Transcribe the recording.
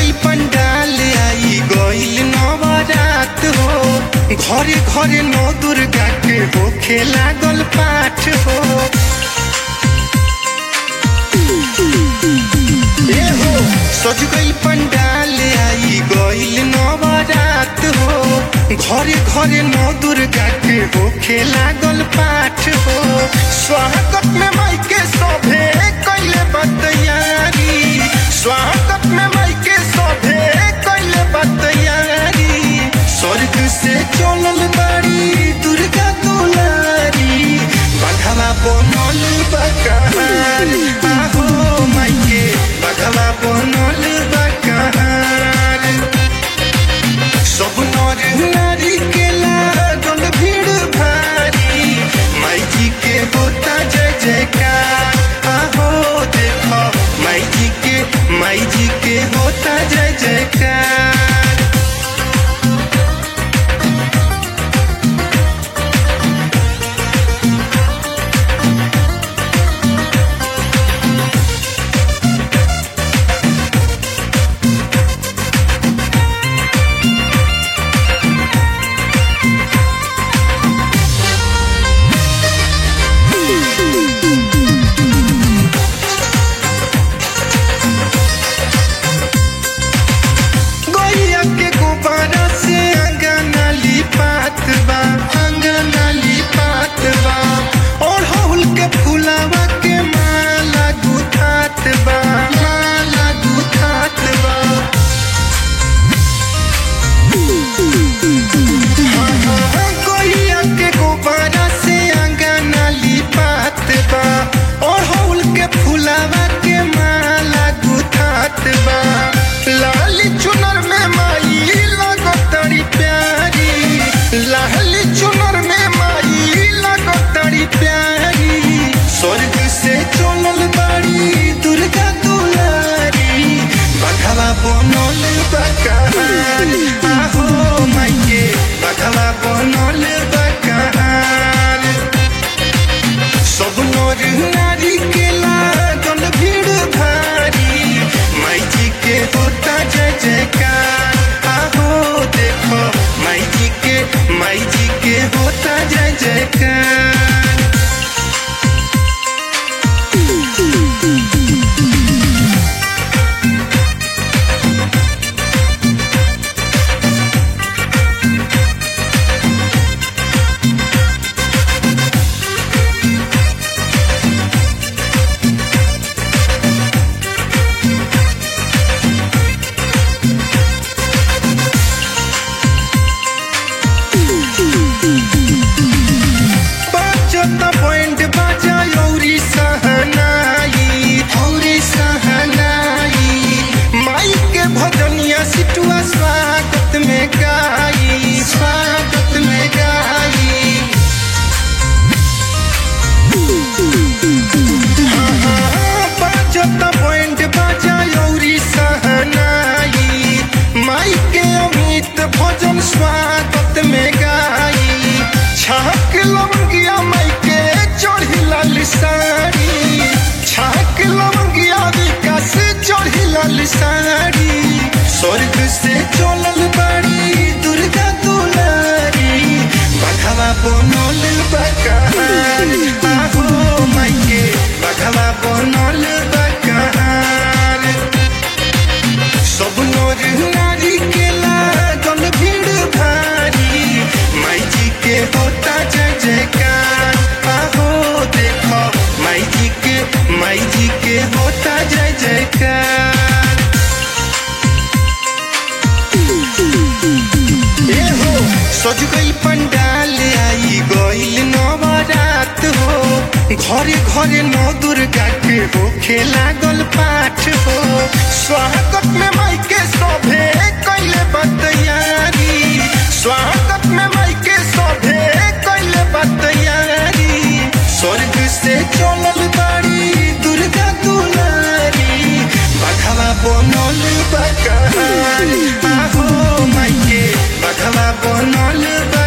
गई पंडाल आई गईल नवरात हो घरे घरे नौ दुर्गा के होखे लागल पाठ हो ए हो सज गई पंडाल आई गईल नवरात हो घरे घरे नौ दुर्गा के होखे लागल पाठ हो स्वागत में माई के सभे कैले बतैयारी स्वागत में माई के सभे कैले बतैयारी स्वर्ग से चलल बाड़ी दुर्गा दुलारी बघवा बनल बकार आहो माई के बघवा बनल बकार सब नर नारी के लागल भीड़ भारी माई जी के होता जय जयकार आहो देखो माई जी के माई जी के होता जय जयकार गैया के गोबारा से अंगना लिपात बा अंगना लिपात बा और हौल के फुलावा के माला गुथात बा माला गुथात बा गैया के गोबारा से अंगना लिपात बा और हौल के फुलावा के माला गुथात बा लाली चुनर में माई लगो तड़ी प्यारी लाली चुनर में माई लगो तड़ी प्यारी स्वर्ग से चलल बाड़ी दुर्गा दुलारी बघवा बनल बकार आहो माई के बघवा बनल बकार सब नर नारी के लागल भीड़ भारी माई जी के होता जय जयकार आहो देखो माई जी के माई जी के होता जय जयकार बजत बैंड बाजा औरी सहनाई औरी सहनाई माई के भजनिया सिटुआ स्वागत में गाई स्वागत में गाई बजत बैंड बाजा औरी सहनाई माई के अमित भजन स्वागत में गाई छाक लवंगिया माई के चढ़ी लाल साड़ी छाक लवंगिया विकास चढ़ी लाल साड़ी स्वर्ग से चलल बाड़ी दुर्गा दुलारी बघवा बनल बकार आहो माई के बघवा बनल बकार सब नर नारी के लागल भीड़ भारी माई जी के होता जय जयकार आहो देखो माई जी के माई जी के होता जय जयकार ए हो सज गई पंडाल आई गईल नवरात हो घरे घरे नौ दुर्गा के होखे लागल पाठ हो स्वागत में माई के सभे कैले बतैयारी स्वागत में माई के सभे कैले बतैयारी स्वर्ग से चलल बाड़ी दुर्गा दुलारी बघवा बनल बकार आहो माई के बघवा बनल बकार